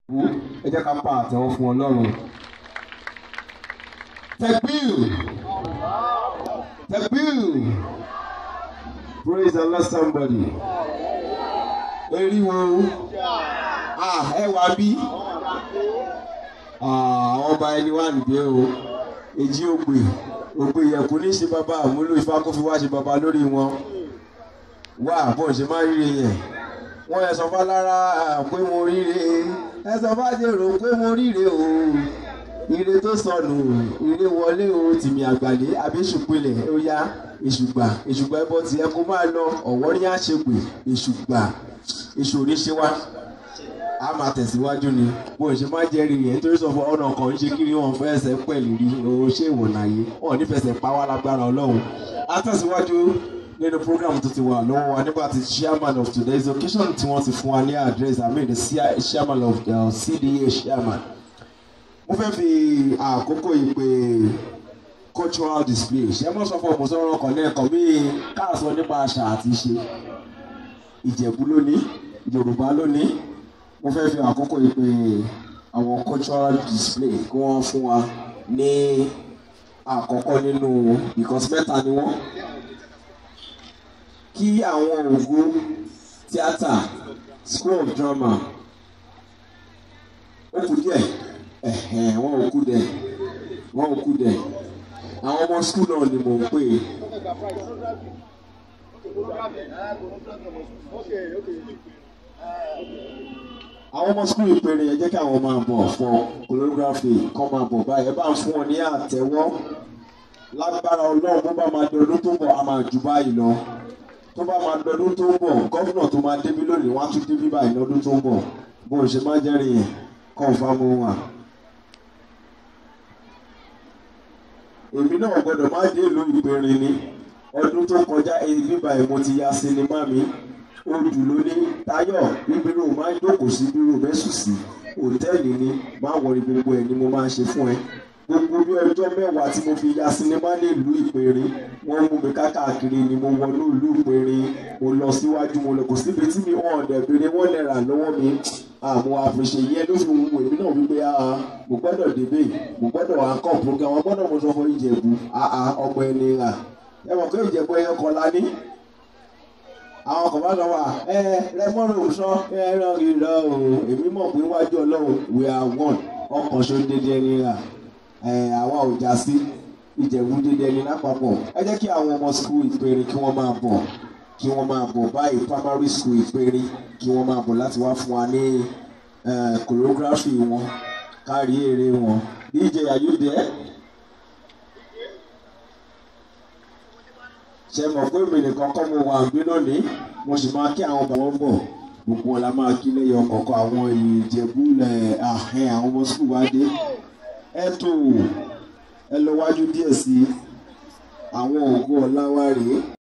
ẹ jẹ́ ká pa àtẹ́wọ́ fún ọlọ́run. Tekbir! Tekbir! Praise the Lord somebody. Eriwo. Ah, ẹ wá bí. Ah, àwọn ọba ẹni wà níbẹ̀ o. Èjì ògbè. Ògbè yẹ̀kú ní ṣe bàbá àmúlò ifá kó fi wá ṣe bàbá lórí wọn. Wá bó ṣe máa ríre yẹn. Wọ́n yẹ sọ fálára pé mo ríre. Ẹ sọ fájèrò pé mo ríre o ire tó sọnù ire wọlé o tìmí àgbàlẹ abéṣùpilẹ ó yá èṣùgbà èṣùgbà ẹbọ tiẹ kó máa lọ ọwọ ní àṣegbè èṣùgbà èṣù oníṣẹ wa a máa tẹ̀síwájú ni bó ṣe máa jẹ́ rí yẹn nítorí sọ fún ọ̀nà kan ń ṣe kiri wọn fẹsẹ̀ pẹ̀lú rí o ṣé ìwọ̀n àyè wọn ò ní fẹsẹ̀ pa wá lágbára ọlọ́run a tẹ̀síwájú nínú program tó ti wà lọ́wọ́ wa nígbà tí chairman of today's occasion tí wọ́n ti fún wa ní address I mean the chairman of the CDA chairman mo fẹ́ fi àkókò yìí pé cultural display ṣé mo sọ fún ọmọ sọ̀rọ̀ ọkàn lẹ́ẹ̀kan bí káàsọ nípa àṣà àti ìṣe ìjẹ̀bú lónìí yorùbá lónìí mo fẹ́ fi àkókò yìí pé àwọn cultural display kí wọ́n fún wa ní àkọ́kọ́ nínú because mẹ́ta ni wọ́n kí àwọn ògo tíátà school of drama ó kù díẹ̀ ẹ̀hẹ̀n wọn ò kú dẹ̀ wọn ò kú dẹ̀ àwọn ọmọ skul náà ni mò ń pè é. àwọn ọmọ skul ìpèrè yẹn jẹ́ kí àwọn máa bọ̀ fún choreography kọ́ máa bọ̀ báyìí ẹ bá ń fún wọn ní àtẹ́wọ́ lágbára ọlọ́run bó bá máa dọdún tó ń bọ̀ a máa jù báyìí lọ tó bá máa dọdún tó ń bọ̀ gọ́fúnà tó máa débí lónìí wọ́n á tún débí báyìí lọ́dún tó ń bọ̀ bó ṣe máa jẹ́rìí yẹn kọ́ńfàmù wà. èmi náà gbọ́dọ̀ má dé ìlú ìpẹ̀rin ni ọdún tó kọjá èyí báyìí mo ti ya sinimá mi odù ló ní Táyọ̀ bíbírò máa ń jókòó sí bírò mẹ́sùn sí òtẹ́ẹ̀lì ni máa wọrí gbogbo ẹ̀ ni mo máa ń ṣe fún ẹ gbogbo bí ọjọ́ mẹ́wàá tí mo fi ya sinimá ní ìlú ìpẹ̀rin wọ́n mú mi káàkiri ni mo wọnú ìlú ìpẹ̀rin mo lọ síwájú mo lọ kò síbi tí mi hàn ọ̀dẹ̀ béèrè wọ́n lè rà lọ́wọ́ mi àmọ́ àfẹsẹ̀ yẹn ló fi wù èmi náà wípé mo gbọ́dọ̀ débè mo gbọ́dọ̀ àkọ́ program wọn gbọ́dọ̀ mo sọ fún ìjẹ̀bù ọmọ ẹni rà ẹ mọ̀ pé ìjẹ̀bù ẹyọ kan la ní. àwọn kan bá sọ wà ẹ rẹmọ́rò sọ ẹ ràn rí lọ o èmi mọ̀ pé wájú ọlọ́run we are one ọkàn ṣo dédé ẹni rà ẹ àwa ò já sí ìjẹ̀bù dédé ẹni lápapọ̀ ẹ jẹ́ kí àwọn ọmọ school ìpèrè kí wọ́n máa bọ̀ kí wọ́n máa bọ̀ báyìí primary school ìpèrè kí wọ́n máa bọ̀ láti wá fún wa ní choreography wọn kárí eré wọn DJ ayúdẹ ṣe mọ̀ pé èmi nìkan kọ́ mo wà níbí lónìí mo sì máa kí àwọn bàbá bọ̀ gbogbo wọn la máa kí lẹ́yìn ọkọ̀ọ̀kan àwọn ìjẹ̀bú ahẹ́ àwọn ọmọ sùkúl wa dé ẹ tó ẹ lọ wájú díẹ̀ sí àwọn ògo ọ̀la wa rèé.